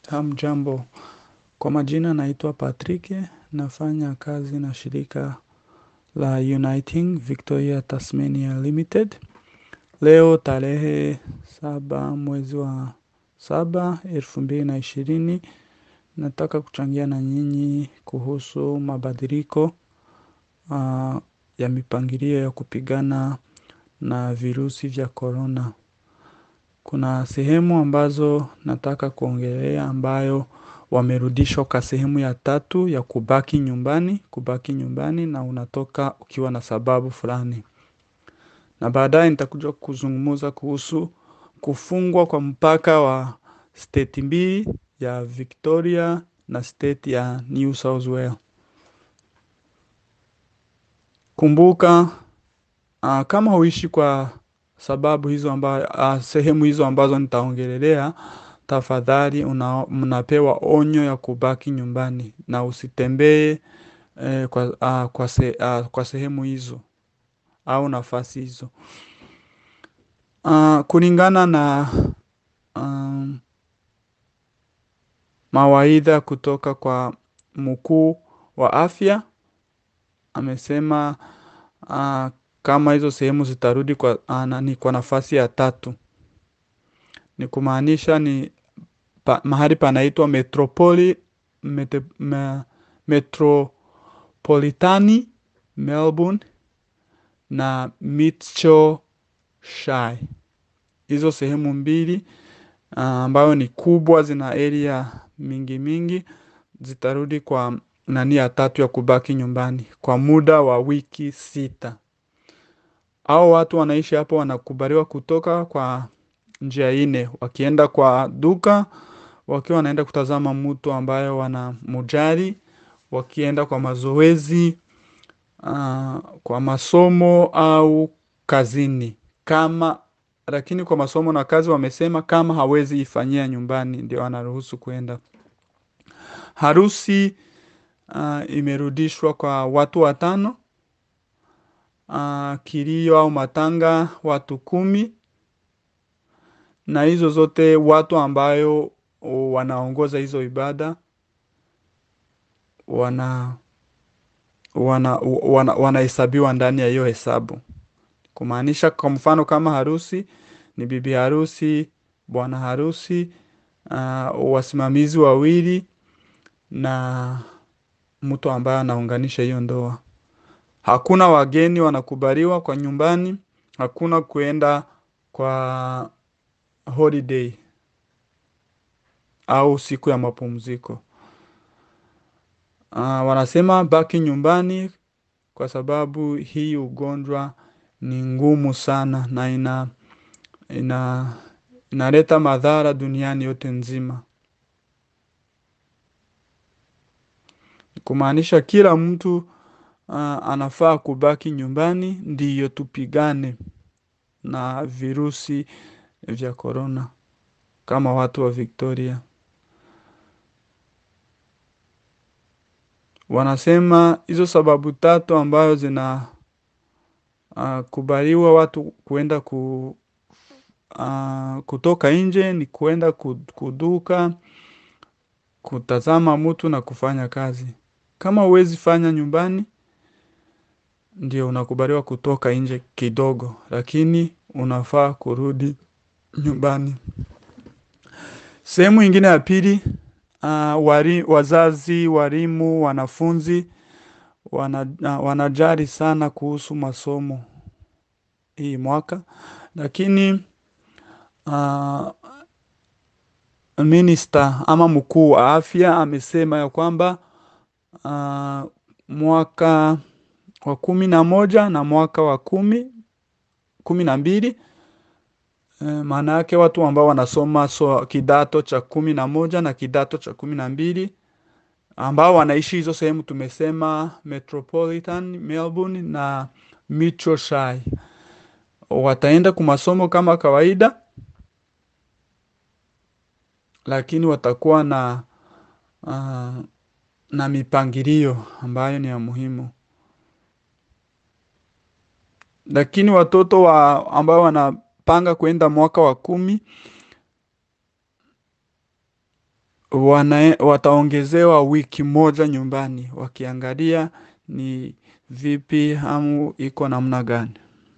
Hamjambo, kwa majina naitwa Patrick, nafanya kazi na shirika la Uniting Victoria Tasmania Limited. Leo tarehe saba mwezi wa saba, elfu mbili na ishirini, nataka kuchangia na nyinyi kuhusu mabadiliko ya mipangilio ya kupigana na virusi vya corona. Kuna sehemu ambazo nataka kuongelea ambayo wamerudishwa kwa sehemu ya tatu ya kubaki nyumbani, kubaki nyumbani na unatoka ukiwa na sababu fulani. Na baadaye nitakuja kuzungumza kuhusu kufungwa kwa mpaka wa state mbili ya Victoria na state ya New South Wales. Kumbuka kama huishi kwa sababu hizo ambayo sehemu hizo ambazo nitaongelelea tafadhali mnapewa onyo ya kubaki nyumbani na usitembee kwa sehemu hizo au nafasi hizo. Kulingana na mawaidha kutoka kwa mkuu wa afya amesema kama hizo sehemu zitarudi kwa nafasi ya tatu. Ni kumaanisha ni mahali panaitwa Metropolitani, Melbourne na Mitchell Shy. Hizo sehemu mbili ambayo ni kubwa zina area mingi mingi zitarudi kwa nani ya tatu ya kubaki nyumbani kwa muda wa wiki sita. Hao watu wanaishi hapo wanakubaliwa kutoka kwa njia nne wakienda kwa duka, wakiwa wanaenda kutazama mtu ambayo wanamjali, wakienda kwa mazoezi, kwa masomo au kazini. Kama lakini kwa masomo na kazi wamesema kama hawezi ifanyia nyumbani ndio anaruhusu kuenda. Harusi imerudishwa kwa watu watano, kilio au matanga watu kumi na hizo zote watu ambayo wanaongoza hizo ibada wanahesabiwa ndani ya hiyo hesabu. Kumaanisha kwa mfano kama harusi ni bibi harusi, bwana harusi, wasimamizi wawili na mtu ambaye anaunganisha hiyo ndoa. Hakuna wageni wanakubaliwa kwa nyumbani, hakuna kuenda kwa holiday au siku ya mapumziko. Wanasema baki nyumbani kwa sababu hii ugonjwa ni ngumu sana na inaleta madhara duniani yote nzima. Kumaanisha kila mtu anafaa kubaki nyumbani ndiyo tupigane na virusi vya corona kama watu wa Victoria. Wanasema hizo sababu tatu ambayo zinakubaliwa watu kuenda kutoka nje ni kuenda kuduka, kutazama mtu na kufanya kazi. Kama huwezi fanya nyumbani, ndio unakubaliwa kutoka nje kidogo, lakini unafaa kurudi nyumbani. Sehemu ingine ya pili, wazazi, walimu, wanafunzi, wanajali sana kuhusu masomo hii mwaka. Lakini minister ama mkuu wa afya amesema ya kwamba mwaka wa kumi na moja na mwaka wa kumi, kumi na mbili maana yake watu ambao wanasoma kidato cha kumi na moja na kidato cha kumi na mbili ambao wanaishi hizo sehemu tumesema Metropolitan, Melbourne na Mitchell Shy. Wataenda kwa masomo kama kawaida lakini watakuwa na mipangilio ambayo ni ya muhimu. Lakini watoto ambao wanapanga kuenda mwaka wa kumi wana, wataongezewa wiki moja nyumbani wakiangalia ni vipi hamu iko namna gani.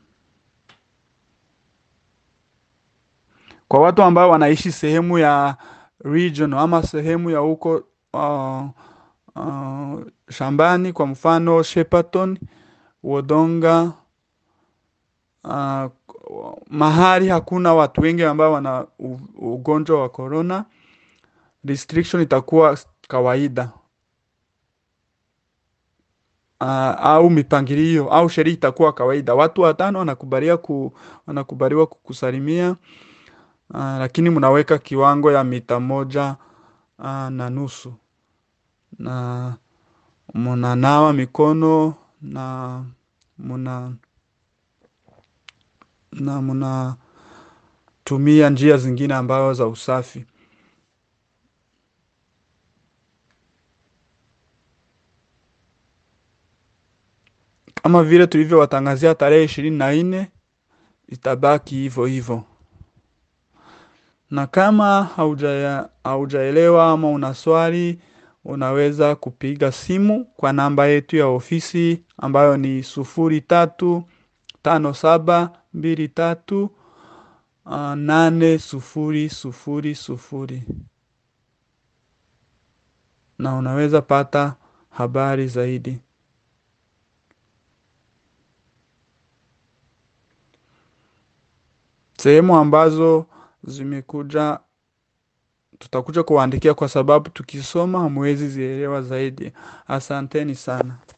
Kwa watu ambao wanaishi sehemu ya region ama sehemu ya huko uh, uh, shambani, kwa mfano Shepparton, Wodonga, uh, mahali hakuna watu wengi ambao wana u- ugonjwa wa corona, restriction itakuwa kawaida uh, au mipangilio au sheria itakuwa kawaida. Watu watano wanakubaliwa ku, wanakubaliwa kukusalimia uh, lakini mnaweka kiwango ya mita moja uh, na nusu na mnanawa mikono na mna na mnatumia njia zingine ambazo za usafi. Kama vile tulivyowatangazia tarehe ishirini na nne itabaki hivyo hivyo, na kama hauja haujaelewa ama una swali, unaweza kupiga simu kwa namba yetu ya ofisi ambayo ni sufuri tatu tano saba mbili tatu uh, nane sufuri sufuri sufuri na unaweza pata habari zaidi. Sehemu ambazo zimekuja tutakuja kuwaandikia kwa sababu tukisoma hamwezi zielewa zaidi. Asanteni sana.